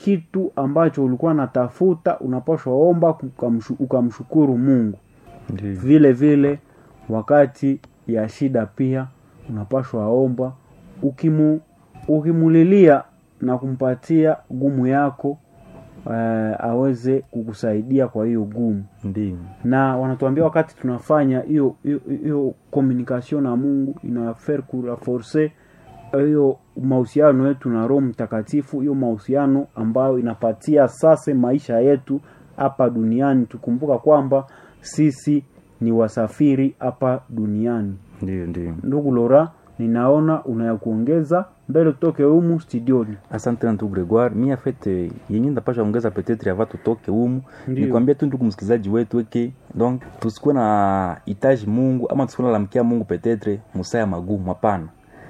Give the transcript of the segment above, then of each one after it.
kitu ambacho ulikuwa natafuta unapaswa omba ukamshu- ukamshukuru mungu Ndio. vile vile wakati ya shida pia unapashwa omba ukimu, ukimulilia na kumpatia gumu yako uh, aweze kukusaidia kwa hiyo gumu Ndio. na wanatuambia wakati tunafanya hiyo hiyo- hiyo communication na mungu inafer kuraforce hiyo mahusiano yetu na roho mtakatifu hiyo mahusiano ambayo inapatia sasa maisha yetu hapa duniani tukumbuka kwamba sisi ni wasafiri hapa duniani Ndio, ndio. ndugu lora ninaona unaya kuongeza mbele tutoke humu studioni Asante na ndugu Gregoire. Mi afete yenye ndapasha ongeza petetre ava tutoke humu Ndio. nikwambia tu ndugu msikilizaji wetu eke donc tusikuwe na hitaji Mungu ama tusikuwe nalamkia Mungu petetre musaya magumu. Hapana,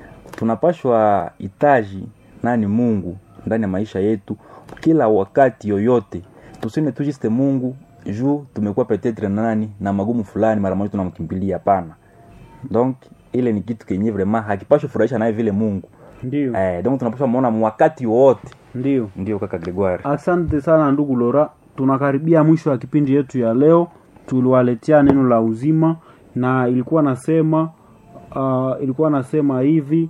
tunapashwa hitaji nani Mungu ndani ya maisha yetu kila wakati yoyote, tusine tu juste Mungu juu tumekuwa petetre na nani na magumu fulani, mara moja tunamkimbilia. Hapana, donc ile ni kitu kenye vraiment hakipashwi furahisha naye vile Mungu ndio eh, donc tunapaswa muona wakati wote. ndio Ndio kaka Gregoire. Asante sana ndugu Lora, tunakaribia mwisho wa kipindi yetu ya leo. Tuliwaletea neno la uzima na ilikuwa nasema uh, ilikuwa nasema hivi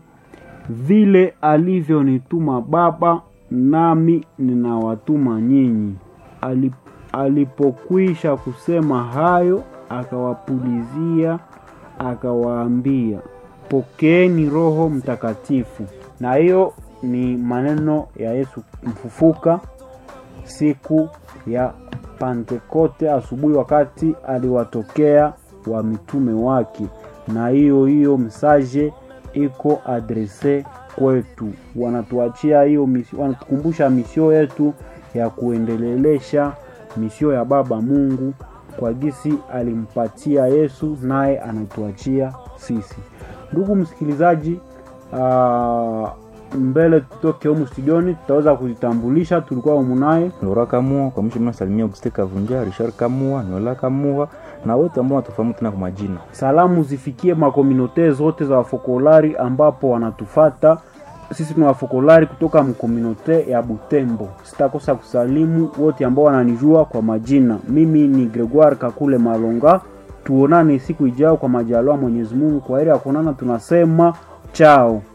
vile alivyonituma Baba nami ninawatuma nyinyi. Alip, alipokwisha kusema hayo, akawapulizia akawaambia, pokeeni Roho Mtakatifu. Na hiyo ni maneno ya Yesu mfufuka siku ya Pentekote asubuhi, wakati aliwatokea wa mitume wake, na hiyo hiyo msaje iko adrese kwetu. Wanatuachia hiyo misi, wanatukumbusha misio yetu ya kuendelelesha misio ya Baba Mungu kwa gisi alimpatia Yesu, naye anatuachia sisi. Ndugu msikilizaji, uh, mbele tutoke humu studioni, tutaweza kujitambulisha. Tulikuwa humu naye Lora Kamua kwa mwisho mimi nasalimia Auguste Kavunja, Richard Kamua, Nola Kamua na wote ambao watufahamu tena kwa majina. salamu zifikie makominote zote za wafokolari ambapo wanatufata sisi tuna wafokolari kutoka mkominote ya Butembo. Sitakosa kusalimu wote ambao wananijua kwa majina. Mimi ni Gregoire Kakule Malonga. Tuonane siku ijayo kwa majaliwa Mwenyezi Mungu. Kwa heri ya kuonana, tunasema chao.